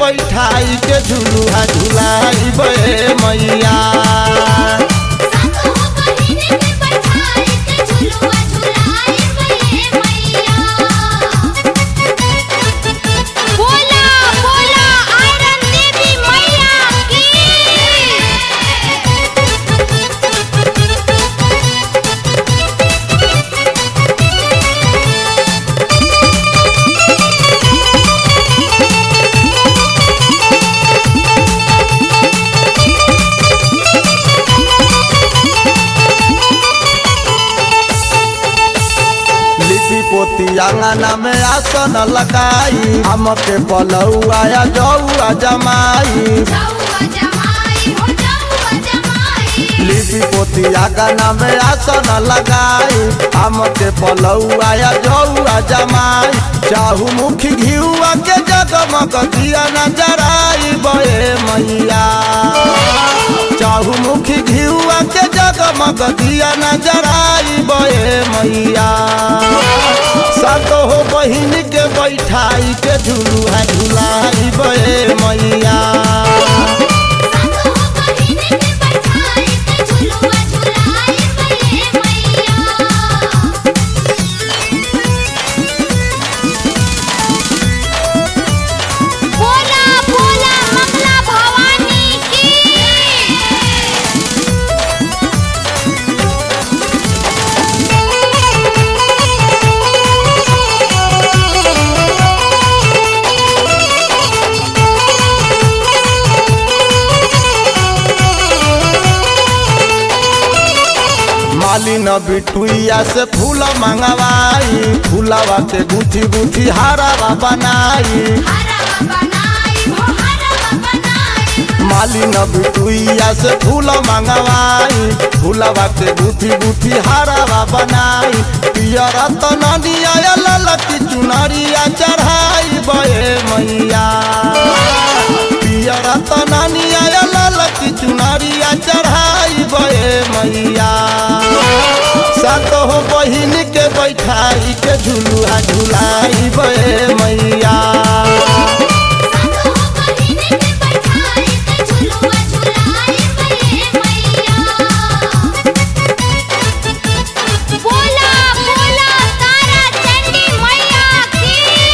बैठाई के झुलुहा झुलाई बे मैया सातो बहिन के बैठाई के झुलुआ झुलाई बे मैया बोला बोला आयरन देवी मैया की लिपि पोती आंगना में आसन लगाई हम के पलौआ या जौआ जमाई जाऊआ जमाई हो जाऊआ जमाई लिपि पोती आंगना में आसन लगाई हम के पलौआ या जौआ जमाई चाहू मुखी घिउआ के जगमग दिया नजराई बे मैया चाहू मुखी घिउआ के जगमग दिया नजराई बे मैया सातो हो बहिन के बैठाई के झुलुहा झुलाई बे मैया सातो बहिन के बैठाई के झुलुआ झुलाई बे मैया बोला बोला मंगला भवानी की मालिन बिटुइया से फूल मंगवाई फूलवा के गुथी गुथी हारावा बनाई हरवा बनाई हो हरवा बनाई मालिन बिटुइया से फूल मंगवाई फूलवा के गुथी गुथी हारावा बनाई पियर तनिया ललकी चुनरिया चढ़ाई बे मैया पियर तनिया ललकी चुनरिया चढ़ाई बे मैया सातो हो बहिन के बैठाई के झुलुहा झुलाई बे मैया सातो बहिन के बैठाई के झुलुआ झुलाई बे मैया बोला बोला तारा चंडी मैया की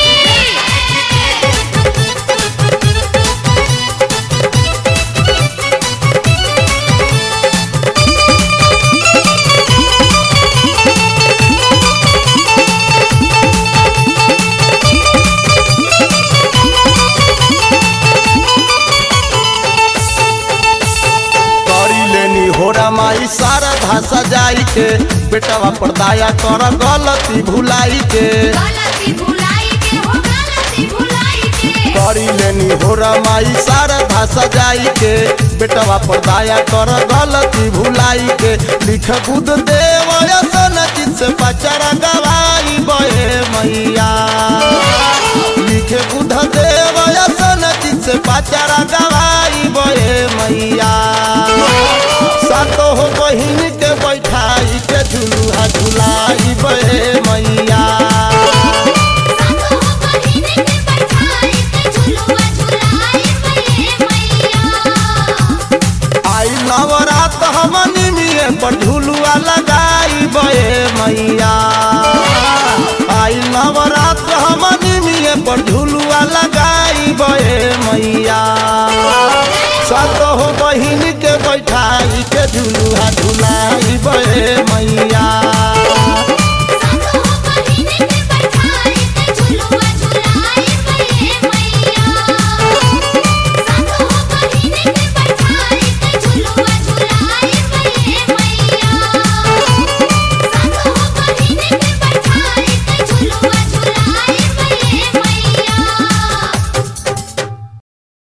करी लेनी होरा माई सारा भाषा जाई के बेटवा पर दाया कर गलती भुलाई के गलती भुलाई के हो गलती भुलाई के करी लेनी होरा माई सारा भाषा जाई के बेटवा पर दाया कर गलती भुलाई के लिख बुध देव सन चित से पचरा गवाई बहे मैया लिखे बुध देव सन चित से पचरा गवाई बहे मैया सातो हो बहिन के बैठाई के झुलुहा झुलाई बहे मैया सातो बहिन के बैठाई के झुलुआ झुलाई बे मैया आई नवरात हमनी मिये पर झुलुआ लगाई बे मैया आई नवरात हमनी मिये पर झुलुआ लगाई बे मैया सातो हो बहिन के बैठाई के झुलुआ झुलाई बे मैया